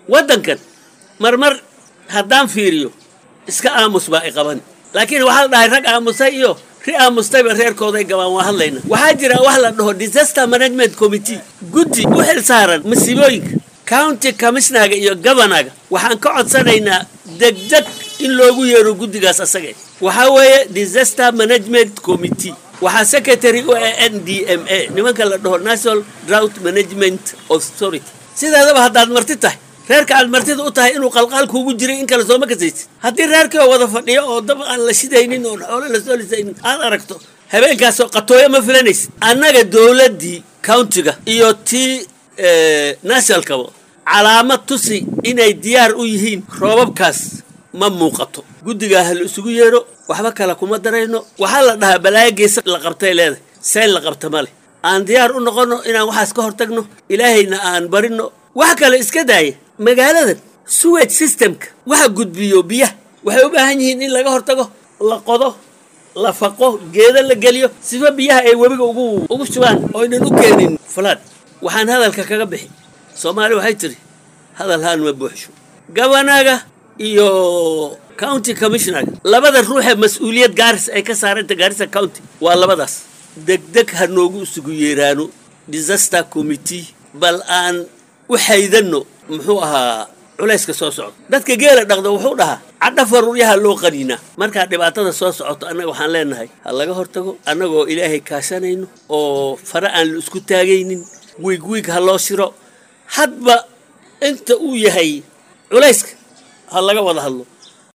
waddankan marmar haddaan fiiriyo iska aamus baa i qaban laakiin waxaa la dhahay rag aamusay iyo ri aamustayba reerkooday gabaan waa hadlayna waxaa jira wax la dhaho disaster management committee guddi u xil saaran masiibooyinka county commissionaga iyo governaga waxaan ka codsanaynaa degdeg in loogu yeero guddigaas asage waxaa weeye disaster management committee waxaa secretary u ah n d m a nimanka la dhaho national drought management authority sideedaba haddaad marti tahay reerka aad martida u tahay inuu qalqaal kuugu jiray in kale sooma kasaysid haddii reerkii oo wada fadhiyo oo dab aan la shidaynin oon xoolo la soo lisaynin aad aragto habeenkaasoo qatooyo ma filanaysid annaga dowladdii countiga iyo tii nationalkaba calaamad tusi inay diyaar u yihiin roobabkaas ma muuqato guddigaa ha la isugu yeedho waxba kale kuma darayno waxaa la dhahaa balaayo geesa la qabtay leedahay seen la qabta ma leh aan diyaar u noqonno inaan waxaas ka hortagno ilaahayna aan barinno wax kale iska daaya magaaladan suwage systemka waxa gudbiyo biyaha waxay u baahan yihiin in laga hortago la qodo la faqo geedo la geliyo sifa biyaha ay webiga ugu ugu shubaan oynan u keenin falaad waxaan hadalka kaga bixi soomaali waxay tidhi hadal haan ma buuxsho gabanaga iyo county commissionaga labada ruuxee mas-uuliyad gaaris ay ka saaranta gaarisa county waa labadaas degdeg ha noogu isugu yeeraano disaster committee bal aan u xaydanno muxuu ahaa culayska soo socda dadka geela dhaqda wuxuu dhahaa cadha faruuryaha loo qaniinaa markaa dhibaatada soo socoto annaga waxaan leenahay ha laga hortago annagoo ilaahay kaashanayno oo fare aan la isku taagaynin wiig wiig ha loo shiro hadba inta uu yahay culayska ha laga wada hadlo